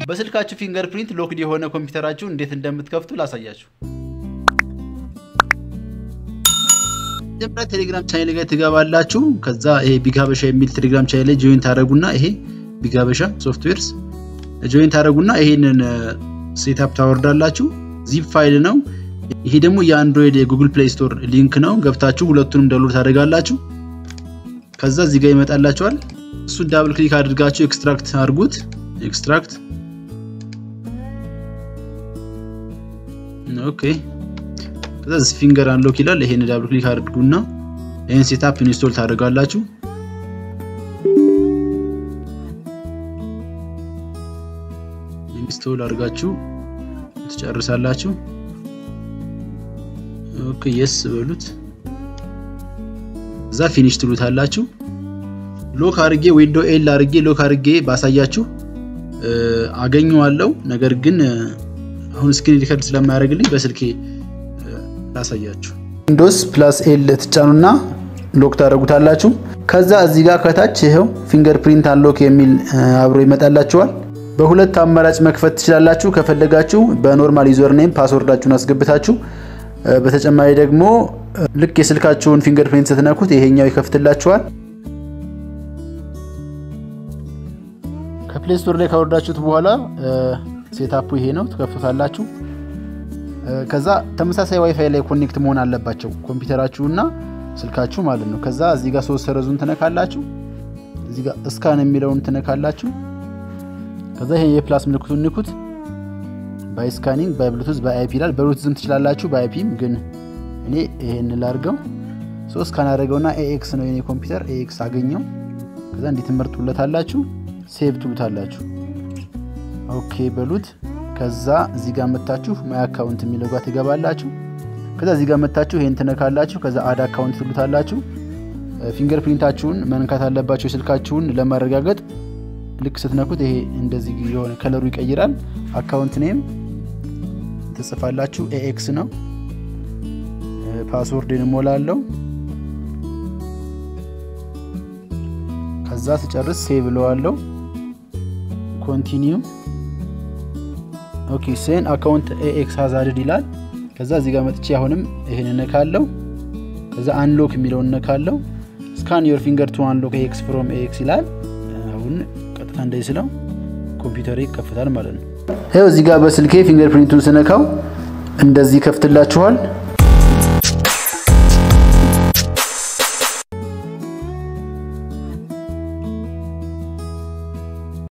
በስልካችሁ ፊንገር ፕሪንት ሎክድ የሆነ ኮምፒውተራችሁ እንዴት እንደምትከፍቱ ላሳያችሁ። መጀመሪያ ቴሌግራም ቻናል ላይ ትገባላችሁ። ከዛ ይሄ ቢጋበሻ የሚል ቴሌግራም ቻናል ላይ ጆይን ታደረጉና ይሄ ቢጋበሻ ሶፍትዌርስ ጆይን ታደረጉና ይሄንን ሴታፕ ታወርዳላችሁ። ዚፕ ፋይል ነው። ይሄ ደግሞ የአንድሮይድ የጉግል ፕሌይ ስቶር ሊንክ ነው። ገብታችሁ ሁለቱንም ዳውንሎድ ታደርጋላችሁ። ከዛ እዚህ ጋር ይመጣላችኋል። እሱን ዳብል ክሊክ አድርጋችሁ ኤክስትራክት አድርጉት። ኤክስትራክት ኦኬ። ከዛ እዚህ ፊንገር አንሎክ ይላል። ይሄን ዳብል ክሊክ አድርጉና ይሄን ሴታፕ ኢንስቶል ታደርጋላችሁ። ኢንስቶል አድርጋችሁ ትጨርሳላችሁ። ኦኬ የስ በሉት። እዛ ፊኒሽ ትሉታላችሁ። ሎክ አድርጌ ዊንዶ ኤል አድርጌ ሎክ አድርጌ ባሳያችሁ አገኘዋለሁ። ነገር ግን አሁን ስክሪን ሪከርድ ስለማያደርግልኝ በስልኬ ላሳያችሁ። ዊንዶስ ፕላስ ኤል ትጫኑና ሎክ ታደርጉታላችሁ። ከዛ እዚህ ጋር ከታች ይኸው ፊንገር ፕሪንት አንሎክ የሚል አብሮ ይመጣላችኋል። በሁለት አማራጭ መክፈት ትችላላችሁ። ከፈለጋችሁ በኖርማል ዩዘር ኔም ፓስወርዳችሁን አስገብታችሁ በተጨማሪ ደግሞ ልክ የስልካችሁን ፊንገር ፕሪንት ስትነኩት ይሄኛው ይከፍትላችኋል። ከፕሌይ ስቶር ላይ ካወርዳችሁት በኋላ ሴታፑ ይሄ ነው፣ ትከፍቱታላችሁ። ከዛ ተመሳሳይ ዋይፋይ ላይ ኮኔክት መሆን አለባቸው ኮምፒውተራችሁና ስልካችሁ ማለት ነው። ከዛ እዚህ ጋር ሶስት ሰረዙን ትነካላችሁ። እዚህ ጋር እስካን የሚለውን ትነካላችሁ። ከዛ ይሄ የፕላስ ምልክቱን ንኩት። ባይ ስካኒንግ ባይ ብሉቱዝ ባይ አይፒ ይላል። በብሉቱዝም ትችላላችሁ፣ በአይፒም ግን እኔ ይሄን ላድርገው። ሶ ስካን አደረገውና ኤኤክስ ነው የኔ ኮምፒውተር ኤኤክስ አገኘው። ከዛ እንዲህ ትመርጡለታላችሁ፣ ሴቭ ትሉታላችሁ። ኦኬ በሉት። ከዛ እዚህ ጋር መታችሁ ማይ አካውንት የሚለው ጋር ትገባላችሁ። ከዛ እዚህ ጋር መታችሁ ይሄን ትነካላችሁ። ከዛ አድ አካውንት ትሉታላችሁ። ፊንገር ፕሪንታችሁን መንካት አለባችሁ የስልካችሁን ለማረጋገጥ ልክ ስትነኩት ይሄ እንደዚህ የሆነ ከለሩ ይቀይራል። አካውንት ኔም ትጽፋላችሁ። ኤኤክስ ነው። ፓስወርድን እሞላለሁ። ከዛ ስጨርስ ሴቭ እለዋለሁ። ኮንቲኒው ኦኬ። ሴን አካውንት ኤኤክስ ሀዛርድ ይላል። ከዛ እዚህ ጋር መጥቼ አሁንም ይሄን እነካለው። ከዛ አንሎክ የሚለውን እነካለው። ስካን ዮር ፊንገር ቱ አንሎክ ኤክስ ፍሮም ኤክስ ይላል። አሁን ቀጥታ እንደዚህ ስለው ኮምፒውተር ይከፍታል ማለት ነው። ይኸው እዚህ ጋር በስልኬ ፊንገር ፕሪንቱን ስነካው እንደዚህ ይከፍትላችኋል።